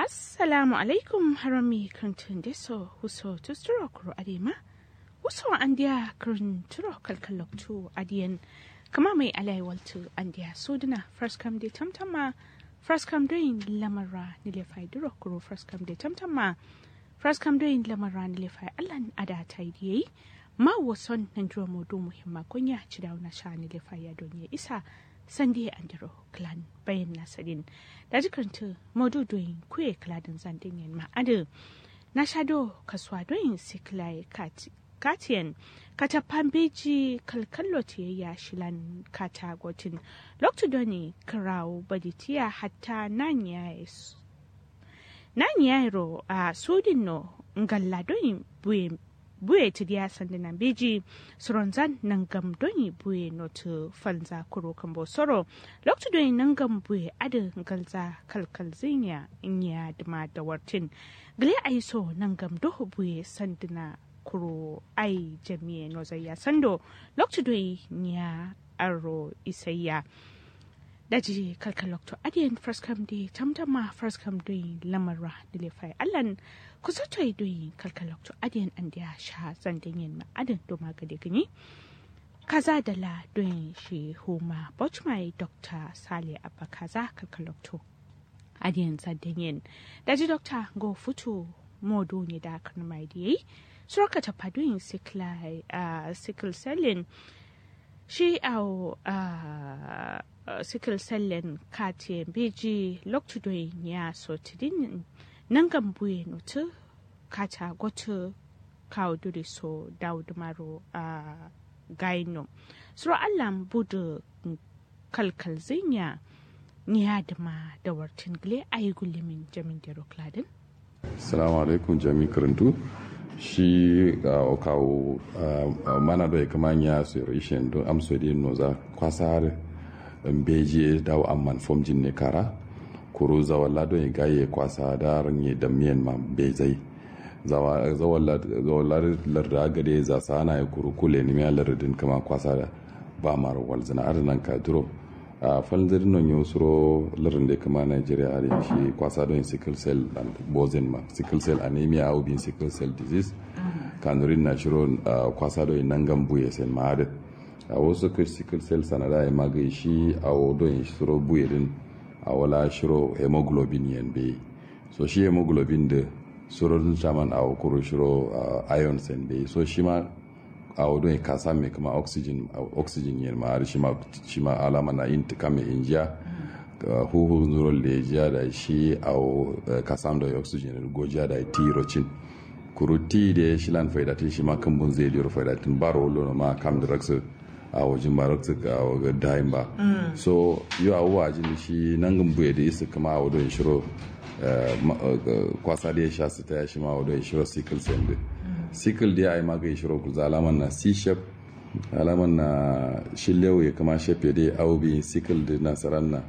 assalamu alaikum harami kantin deso huso tusturo kuro adema huso andiya kurun turo kalkaloktu adiyan kama mai alaiwaltu andiya soduna first come de tamtama first come doing lamara nilefai duro kuro first come de tamtama first come doing lamara nilefai allan ada ta yi ma wason nan jiro modu muhimma kunya ci da na sha nilefai ya donye isa sande andiro clan bayan nasarin da jikanta modu doyin kuye kladin zandin yin ma'adu na shado kasuwa doyin siklai katiyan kata pambeji kalkallo ya shilan kata gotin loktu doni kirawo baditiya hatta nan yairo a sudin no ngalla doyin buye buye ti dia sande nan beji soronzan nan gam doni buye no to falza kuro kambo soro lokto doni nan gam buye ada galza kalkal zinya inya dima da wartin gle aiso nan gam do buye sandina kuro ai jamiye no zaya sando lokto doni nya aro isayya daji kalkal lokto adiyan first come day tamtama first come day lamara dilefai allan kusa to doyi kalkalokto adiyan an da sha zandan yin ma'adin doma gade gani kaza da la doyin shi homa bochmai dr sale abba kaza kalkalokto adiyan zandan yin daji dr go futu modo ne da kan mai da yayi suraka ta fadoyin sickle selling shi au sickle selling katiyan beji lokto doyin ya so tidin nan gambuye notu kata gotu kawo duri so dawud maro a gaino suro allan budu kalkal zinya niya dama da wartin gile a yi gulimin jamin dero kladin salamu alaikum jami karantu shi ga kawo mana da ya kama ya su rishin don amso da noza kwasar beji dawo amman fomjin ne kara kuru zawalla don gaye kwasa da ranye da miyan ma bai zai zawallar larda gade za sa ana ya kuru kule ni miya lardin kama kwasa da ba mara walzina arnan ka duro a falzir non yau suro lardin da kama nigeria a shi kwasa don sickle cell and bozin ma sickle cell anemia au bin sickle cell disease kanurin na shiro kwasa don nan gambu ya sen ma a wasu sickle cell sanada ya magai shi a don suro buye din a wala shiro hemoglobin yan be so shi hemoglobin da surorin shaman a kuro shiro iron sen be so shi ma a wadon ya kasa mai kama oxygen oxygen yan ma shi ma shi ma alama na yin tuka mai injiya huhu zuron da ya jiya da shi a kasam da oxygen gojiya da tirocin kuru ti da shi lan faidatin shi ma kan bun zai liyar faidatin baro wolo ma kam da raksa a wajen barakta ga waga dayin ba so yau abubuwa jin shi nan gambu da isa kama a wadon shiro kwasa da ya sha su ta ya shi ma wadon shiro sickle cell da sickle da ya yi maga shiro kuza alaman na c-shap alaman na shillewa ya kama shafe da ya aubi sickle da nasarar na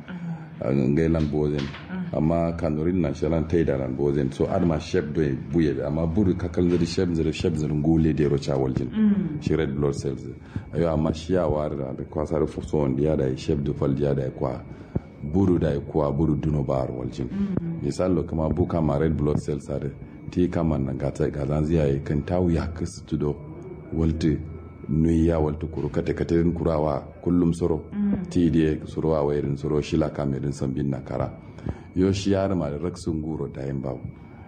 gailan bozen amma kanurin na shalan ta yi da ran bozen so adama shep do buye amma buru kakal zari shep zari shep zari gule da rocha waljin shi red blood cells ayo amma shi ya war da kwasa da fuso wanda ya da shep da fal ya da kwa buru da kwa buru duno bar waljin misalo kama buka ma red blood cells are ti kama nan gata gazan ziya kan tawu ya kasu tudo walti nuyi ya walta kuro kate kate kurawa kullum soro ti die soro wa wairin soro shila kamerin sambin na kara yo shi yar ma da raksun guro da yin bawo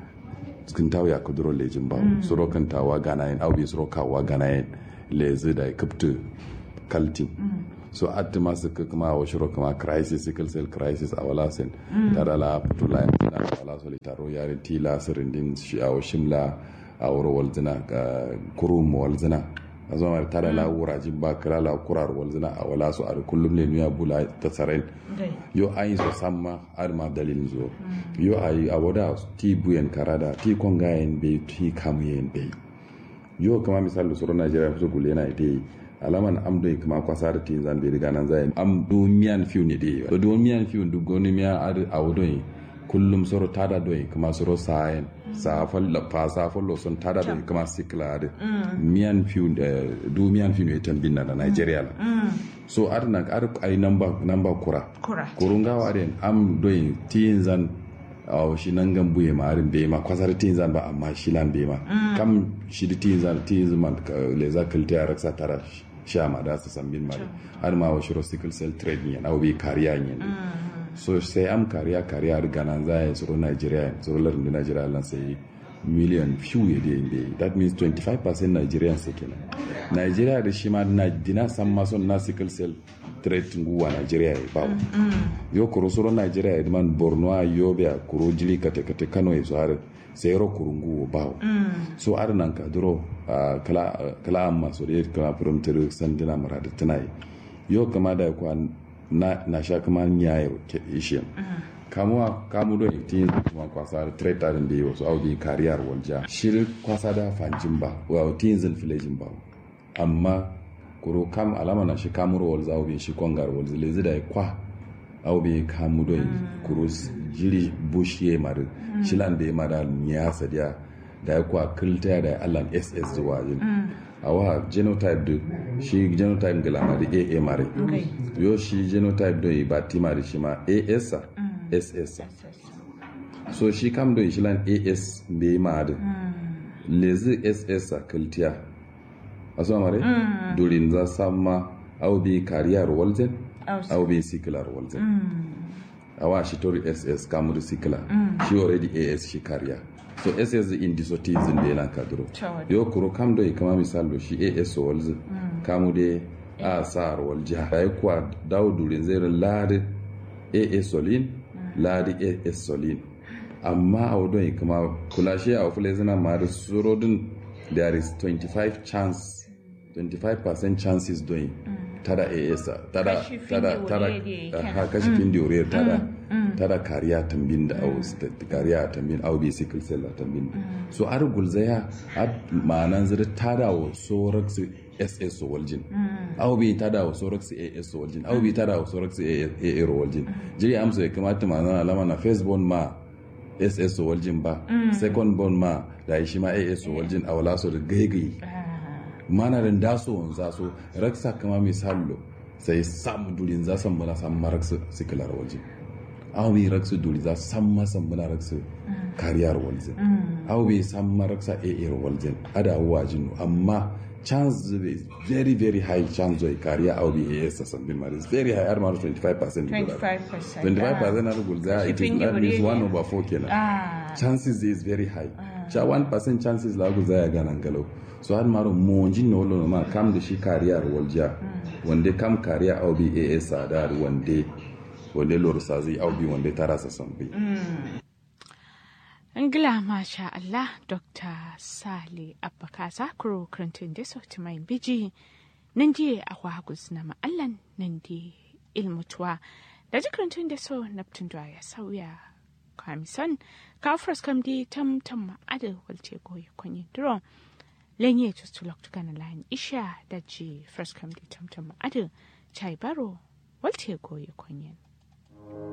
cikin tawo ya kuduro lejin bawo soro kan tawa gana yin aubi soro kawa gana yin lezi da kaptu kaltin so atti masu kuma wa shiro kuma crisis sickle cell crisis a wala sen tara la putula yin tina wala solitaro yarin tila sirindin shi a shimla a wuro walzina kurum walzina a zama ta da lawura jin ba kira la kurar walzina a wala su a kullum ne nuya bula ta tsaren yo an yi so samma har ma dalilin zo yo a yi a wada ti buyen karada ti kongayen bai ti kamuyen bai yo kama misali da sauran najeriya fito gule na ita yi alaman am do kama kwasa da tin zan bai riga nan zai am do miyan fiu ne dai to do miyan fiu duk goni miya a wado kullum soro tada do kama soro sayen safal la fa safal lo son tada do kama sikla de miyan fiu do miyan fiu ne tan binna da Nigeria la so adna ar ai number number kura kura kurunga wa den am do tin zan a shi nan gan buye ma arin bai ma kwasar tin zan ba amma shi lan bai ma kam shi da tin zan tin zan le za kalta ya raksa tara sha ma da su san bin ma har ma wa shiro sickle cell trade ne na obi kariya ne so sai am kariya kariya riga nan za ya tsoro Nigeria tsoro larin da Nigeria lan sai million few ya dai inda that means 25% Nigerians sai kenan Nigeria da shi ma na dina san ma son na sickle cell trade nguwa Nigeria ya bawo yo kuro soro Nigeria ya man Borno a Yobe a kuro jili kate kate Kano ya so har sai ro kuro nguwa bawo so ar nan ka duro kala kala amma so da kala prompter sandina murada tunai yo kama da kwa na na sha kama nyaye ke ishe kamuwa kamu do tin kuma kwasa da traitor din da wasu audi kariyar walja shir kwasa da fanjin ba wa tin zin filejin ba amma kuro kam alama na shi kamur walza audi shi kongar walza lezi da kwa audi kamu do kuro jiri bushiye mari shilan da ya mada niyasa da da ya kwa kilta da allan ss zuwa jin a wa genotype da shi genotype gala da aa mari yo shi genotype do ba ti mari shi ma as sa ss so shi kam do shi lan as be ma da lezi ss sa kiltiya aso mare durin za samma au bi kariyar walzen au bi siklar walzen awa shi tori ss kamuri sikla shi already as shi kariya so ss in disotism da yana kaduro yo kuro kam do kama misal do shi as walz kamu de a sar wal jiha ay kwa daw durin zere lade as solin lade as solin amma a wadon kama kula shi a wafule zina ma da surodin there is 25 chance 25% chances doing tada as tada tada tada ha kashi findi ore tada tada kariya tambin da au kariya tambin au bi sickle cell tambin so ar gulzaya ad ma'anan zira tada wa sorax ss waljin au bi tada wa sorax as waljin au bi tada wa sorax aa waljin jiri amsa ya kamata ma'anan alama na first born ma ss waljin ba second born ma da shi ma as waljin a wala so da gaigai mana da daso wanza so raksa kama misalo sai sam durin za san bana san maraksu sikilar waje aw bi raksu duri za san ma san bana raksu kariyar waje aw bi san maraksa a a waje ada wajin amma chance is very very high chance of kariya aw bi a s san bin maris very high ar maru 25% 25% 25% na gulza it is that means 1 over 4 kenan chances is very high cha 1% chances la gulza ya ganan galau so har maro monji no lo ma kam da shi kariyar walja wanda kam kariya au bi as sadar wanda wanda lor sazi au bi wanda tara sa sambi Angila masha Allah Dr. Sale Abbakasa Kuro Clinton da sauti mai biji nan je a wagus na ma'allan nan di ilmutuwa da jikin da so naptun da ya sauya kamison kafras kam di tam tam ma'adar walce goyi kwanyin duro lenye tustulok tukana lain isha da ji first come di tamtam adu chai baro walte goye konyen